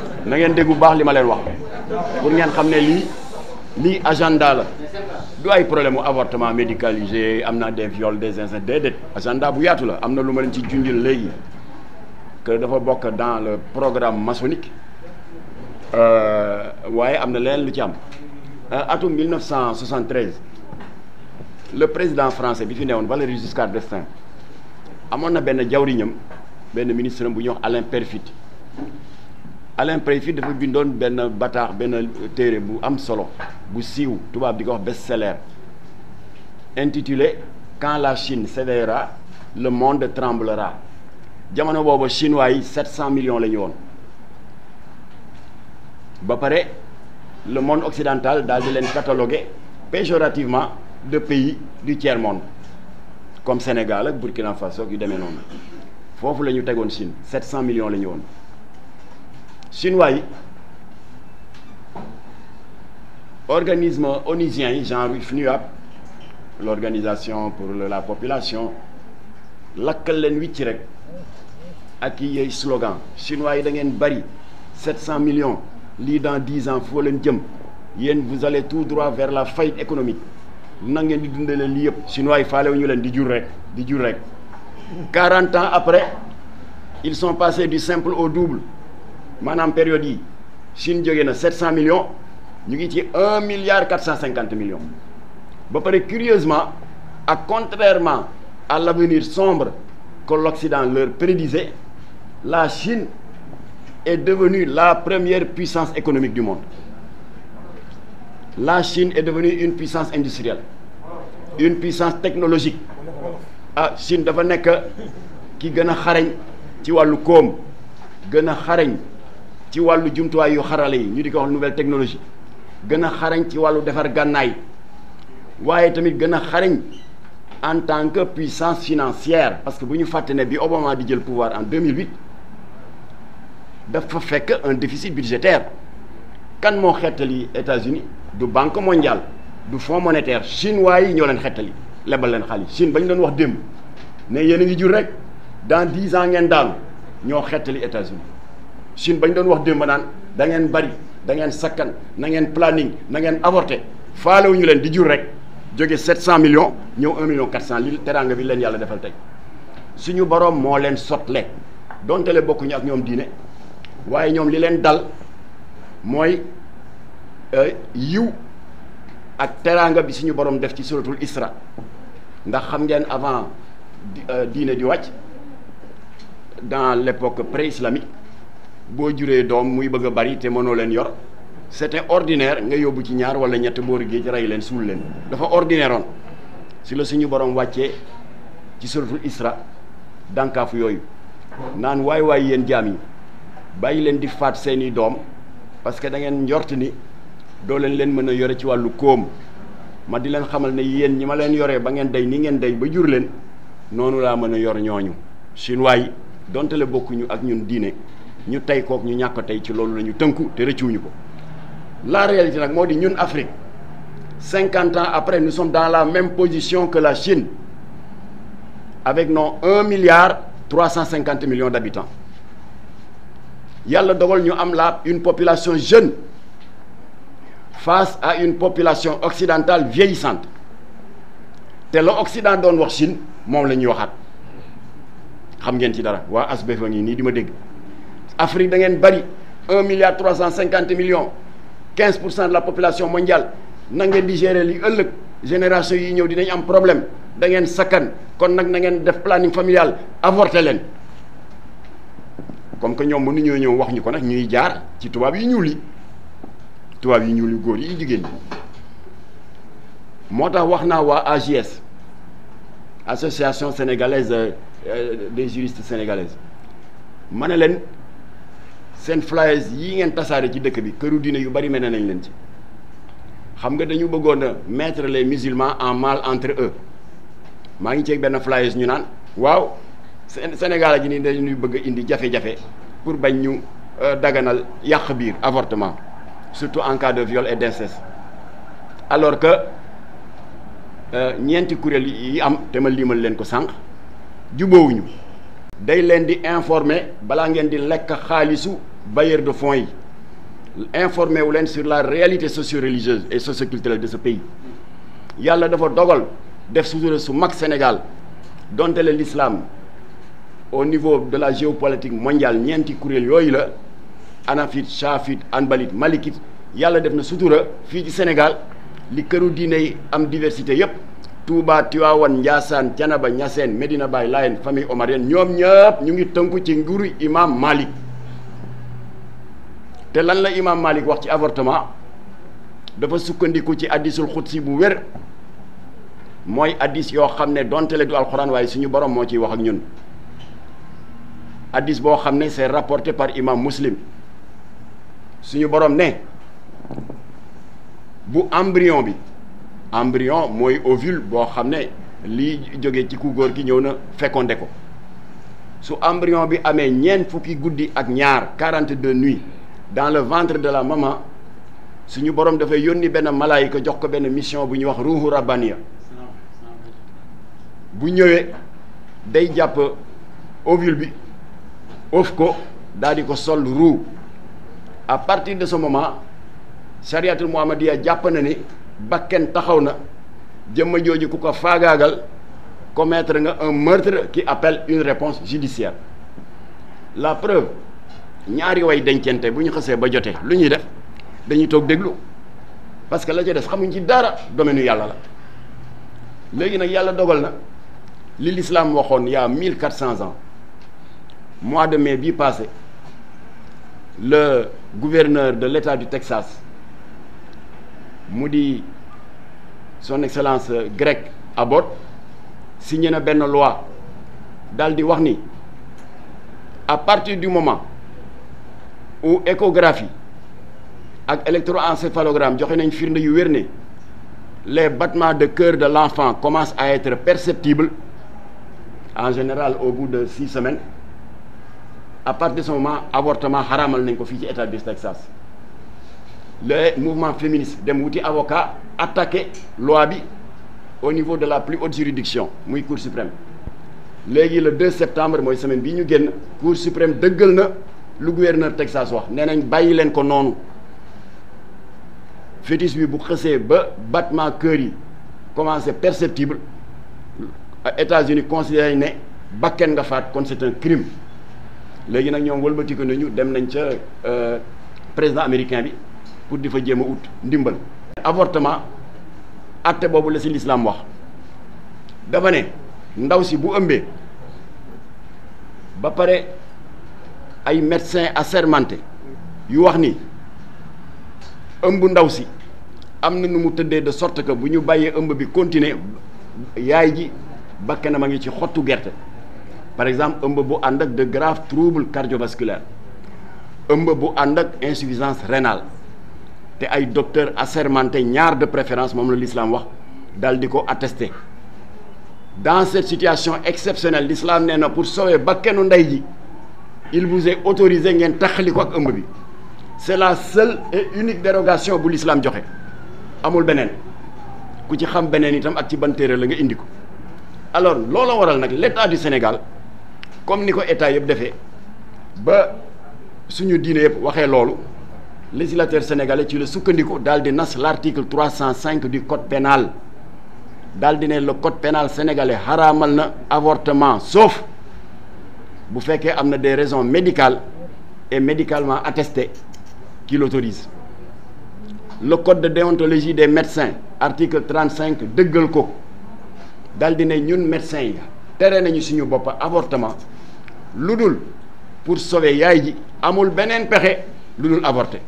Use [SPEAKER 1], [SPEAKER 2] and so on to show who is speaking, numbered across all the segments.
[SPEAKER 1] na ngeen dégg bu baax li ma leen wax pour ngeen xam ne lii lii agenda la du ay problème mu avortement médicalisé am na des viols des incestes déedéet agenda bu yaatu la am na lu ma leen ci junjil léegi que dafa bokk dans le programme maçonnique waaye am na leneen lu ci am atum 1973 le président français bi fi newoon Valéry Giscard d'Estaing amoon na benn jawriñam benn ministre bu ñuy wax Alain Peyrefitte Alain Peyrefitte dafa bindoon benn bataax benn téere bu am solo bu siiw tubaab di ko wax best-seller intitulé Quand la Chine cédera le monde tremblera jamono boobu chinois yi 700 millions la ñu woon ba pare le monde occidental daal di leen catalogué péjorativement de pays du tiers monde comme Sénégal ak Burkina Faso yu demee noonu foofu la ñu tegoon Chine 700 millions la ñu woon chinois yi organisme onusien yi genre FNUAP l'organisation pour la population lakkal leen wicc rek ak yi yey slogan chinois yi da ngeen bari 700 millions lii dans 10 ans foo leen jëm yéen vous allez tout droit vers la faillite économique na ngeen di dundale lii yëpp chinois yi faale wu ñu leen di jur rek di jur rek 40 ans après ils sont passés du simple au double maanaam période yi Chine jógee na 700 millions ñu ngi ci 1 milliard 450 millions ba pare curieusement ak contrairement à l'avenir sombre que l'Occident leur prédisait la Chine est devenue la première puissance économique du monde la Chine est devenue une puissance industrielle une puissance technologique ah Chine dafa nekk ki gën a xarañ ci wàllu koom gën a xarañ ci wàllu jumtuwaay yu xarale yi ñu di ko wax nouvelle technologie gën a xarañ ci wàllu defar gànnaay waaye tamit gën a xarañ en tant que puissance financière parce que bu ñu fàtte ne bi Obama di jël pouvoir en 2008 dafa fekk un déficit budgétaire kan moo xettali États-Unis du banque mondiale du fonds monétaire chinois yi ñoo leen xettali lebal leen xaalis Chine ba ñu doon wax démb ne yéen a ngi jur rek dans dix ans ngeen daanu ñoo xettali États-Unis Chine ba ñu doon wax démb naan da ngeen bari da ngeen sakkan na ngeen planning na ngeen avorté faalewuñu leen di jur rek jóge 700 millions ñëw 1 million 400 li teraanga bi leen yàlla defal tey suñu boroom moo leen sotle donte le bokkuñu ak ñoom diine waaye ñoom li leen dal mooy yiw ak teraanga bi suñu boroom def ci suratul Isra ndax xam ngeen avant diine di wàcc dans l'époque pré-islamique boo juree doom muy bëgg a bari te mënoo leen yor c'était ordinaire nga yóbbu ci ñaar wala ñett boori géej rey leen suul leen dafa ordinaire oon si la suñu borom wàccee ci suratul Isra dànkaafu yooyu naan waay waay yéen jaam yi bàyyi leen di faat seeni doom parce que da ngeen njort ni doo leen leen mën a yore ci wàllu koom ma di leen xamal ne yéen ñi ma leen yoree ba ngeen day ni ngeen day ba jur leen noonu laa mën a yor ñooñu chinois yi donte le bokkuñu ak ñun diine ñu tey kook ñu ñàkk tey ci loolu la ñu tënku te rëccuwuñu ko la réalité nag moo di ñun Afrique cinquante ans après nous sommes dans la même position que la Chine avec nos un milliard trois cent cinquante millions d'habitants yàlla dogal ñu am la une population jeune face à une population occidentale vieillissante te la Occident doon wax Chine moom la ñuy waxaat xam ngeen ci dara waa ASBEF a ngi nii di ma dégg Afrique da ngeen bari un milliard trois cent cinquante millions quinze pour cent de la population mondiale na ngeen di gérer li ëllëg génération yi ñëw dinañ am problème da ngeen sakkan kon nag na ngeen def planning familial avorter leen comme que ñoom mënuñoo ñëw wax ñu ko nag ñuy jaar ci tubaab yi ñuul yi tubaab yi ñuul yu góor yi jigéen ñi moo tax wax naa waa AJS association sénégalaise des juristes sénégalaises ma ne leen seen flyers yi ngeen tasaare ci dëkk bi këru diine yu bari mel nañ leen ci xam nga dañu bëggoon a mettre les musulmans en mal entre eux maa ngi ceeg benn flyers ñu naan waaw Sénégal ji nii dañuy bëgg a indi jafe-jafe pour bañ ñu daganal yàq biir avortement surtout en cas de viol et d'inceste alors que ñeenti kuréel yi am te ma limal leen ko sànq jubóowuñu day leen di informer balaa ngeen di lekk xaalisu bailleurs de fonds yi informé wu leen sur la réalité socio-religieuse et socio-culturelle de ce pays yàlla dafa dogal def sutura su mag Sénégal donte le l'islam au niveau de la géopolitique mondiale ñeenti kuréel yooyu la anafit chafit anbalit malikit yàlla def na sutura fii ci Sénégal li këru diine yi am diversité yépp Touba Tivaouane Ndiassane Thiénaba Niassène Medina Baye Layène famille omarienne ñoom ñëpp ñu ngi tënku ci nguuru imam Malik te lan la imam Malik wax ci avortement dafa sukkandiku ci addisul xudsi bu wér mooy addis yoo xam ne donte le du alxuraan waaye suñu borom moo ciy wax ak ñun addis boo xam ne c'est rapporté par imam Muslim suñu borom ne bu embryon bi embryon mooy ovule boo xam ne lii jóge ci ku góor ki ñëw na fécondé ko su embryon bi amee ñeent fukki guddi ak ñaar 42 nuits dans le ventre de la maman suñu borom dafay yónni benn malaayika jox ko benn mission bu ñuy wax ruuhu rabbaniya bu ñëwee day jàpp ovule bi of ko daal di ko sol ruu à partir de ce moment chariatul muhammadiya jàpp na ni bakken taxaw na jëmma jooju ku ko faagaagal commettre nga un meurtre qui appelle une réponse judiciaire la preuve ñaari way dencente bu ñu xasee ba jotee lu ñuy def dañuy toog déglu parce que la ca des xamuñ ci dara domaine yàlla la léegi nag yàlla dogal na li l'islam waxoon il y a mille quatre cents ans mois de mai bii passé le gouverneur de l'État du Texas mu di son excellence Greg Abbott signé na benn loi daal di wax ni à partir du moment où échographie ak électroencéphalogramme joxe nañ firnde yu wér ne les battements de cœur de l'enfant commencent à être perceptibles en général au bout de six semaines à partir de ce moment avortement xaraamal nañ ko fii ci état du Texas le mouvement féministe dem wuti avocat attaqué loi bi au niveau de la plus haute juridiction muy cour suprême léegi le 2 septembre mooy semaine bii ñu génn cour suprême dëggal na lu gouverneur Texas wax nee nañ bàyyi leen ko noonu fœtus bi bu xësee ba battement cœur yi commencé perceptible États-Unis considéré ne bakken nga faat kon c'est un crime léegi nag ñoom wëlbati ko nañu dem nañ ca président américain bi pour di fa jéem a ut ndimbal. avortement acte boobu la ci l'islam wax dafa ne ndaw si bu ëmbee ba pare ay médecins assermentés yu wax ni ëmb ndaw si am na nu mu tëddee de sorte que bu ñu bàyyee ëmb bi continuer yaay ji bakkanam a ngi ci xottu gerte par exemple ëmb bu ànd ak de graves troubles cardiovasculaires ëmb bu ànd ak insuffisance rénale te ay docteurs assermentés ñaar de préférence moom la l'islam wax dal di ko attester dans cette situation exceptionnelle l'islam nee na pour sauver bakkanu ndey ji il vous est autorisé ngeen taxali ko ak ëmb bi c'est la seule et unique dérogation bu l'islam joxe amul beneen ku ci xam beneen itam ak ci ban téere la nga indi ko alors loola waral nag l'état du Sénégal comme ni ko état yëpp defee ba suñu diine yëpp waxee loolu législateur sénégalais ci la sukkandiku daal di nas l'article 305 du code pénal daal di ne le code pénal sénégalais xaraamal na avortement sauf bu fekkee am na des raisons médicales et médicalement attestées qui l'autorisent le code de déontologie des médecins article 35 dëggal ko daal di ne ñun médecins yi tere nañu suñu bopp avortement lu dul pour sauver yaay ji amul beneen pexe lu dul avorter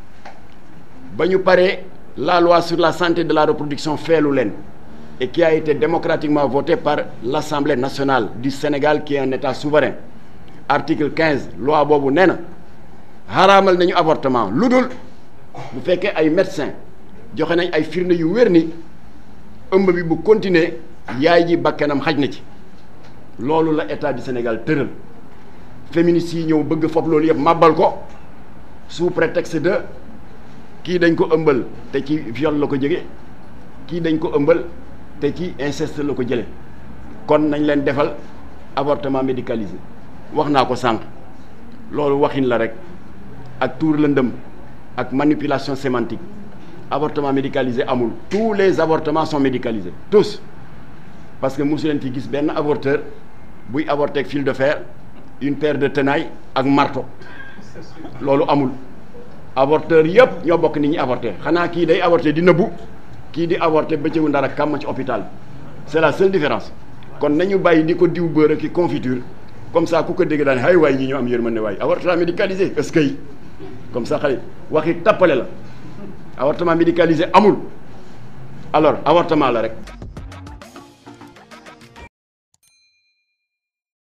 [SPEAKER 1] ba ñu paree la loi sur la santé de la reproduction feelu leen et qui a été démocratiquement votée par l'Assemblée nationale du Sénégal qui est un État souverain article 15 loi boobu nee na xaraamal nañu avortement lu dul bu fekkee ay médecins joxe nañ ay firnde yu wér ni ëmb bi bu continuer yaay ji bakkanam xaj na ci loolu la état du Sénégal tëral féministes yi ñëw bëgg foofu loolu yëpp màbbal ko sous prétexte de kii dañ ko ëmbal te ci viol la ko jege kii dañ ko ëmbal te ci inceste la ko jële kon nañ leen defal avortement médicalisé wax naa ko sànq loolu waxin la rek ak tuur lëndëm ak manipulation sémantique avortement médicalisé amul tous les avortements sont médicalisés tous parce que mosu leen ci gis benn avorteur buy avorter ak fil de fer une paire de tenailles ak marteau loolu amul avorteur yëpp ñoo bokk ni ñuy avorter xanaa kii day avorter di nëbbu kii di avorter bëccëgu ndara kàmm ci hôpital c'est la seule différence kon nañu bàyyi di ko diw beurre ki confiture comme ça ku ko dégg daal hay waay ñi ñoo am yërmande waay avortement médicalisé est-ce que comme ça xale waxi tappale la avortement médicalisé amul alors avortement la rek